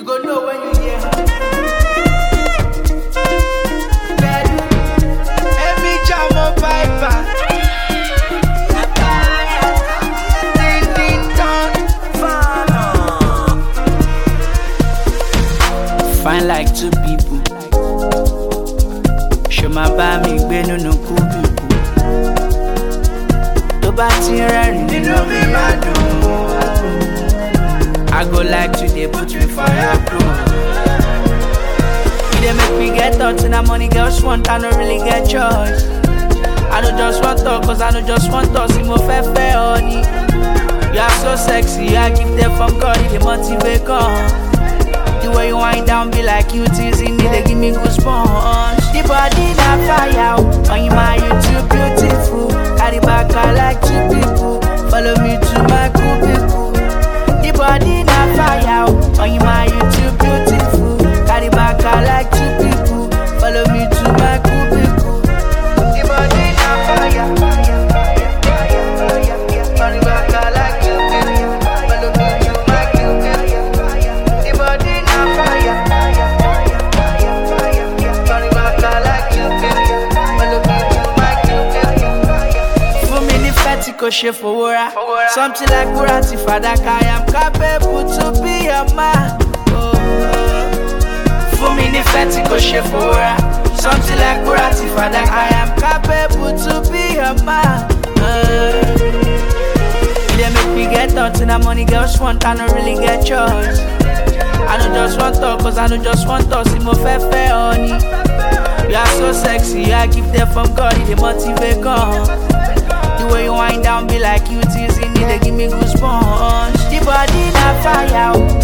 You go know when you hear. Bedu, Emi Jamo Piper. Ding ding dong. Fine like two people. Ṣo máa bá mi gbé nínú kúbíkù? Tó bá ti rẹ́rìn nínú mi máa dùn. I go like to dey put me for your crew. You dey make me get thoughts and that money girls want, I no really get choice. I no just want talk, cause I no just want talk, see mo fẹ́ fẹ́ ọ ni. You are so sexy, I give them from God, it dey motivate come. The way you wind down be like you teasing me, they give me goosebumps. The body na fire, oh, on you my you too beautiful. Carry back I like two people, follow me to my cubicle. The body na fire, oh, on you my you too beautiful. Carry back I like two people, follow me to my cubicle. The body na fire, fire, fire, fire, fire. Carry back I like two people, follow me to my cubicle. The body na fire, fire, fire, fire, fire. Carry back I like two people, follow me to my cubicle. Fún mi ní fẹ́tì kò ṣe fowó ra. Something like wúrà ti fàdákà, I am capable to be your man. Oh, oh. Fún mi ní fẹ́tì kò ṣe fowó ra. Something like wúrà ti fàdákà, I am capable to be your man. Oh. You dey make me get thoughts and that money girls want, I no really get choice. I no just want talk, cause I no just want talk, see mo fẹ́ fẹ́ ọ ni. You are so sexy, I give them from God, it dey motivate come. The way you wind down be like you teasing me, they give me goosebumps. The body na fire, oh,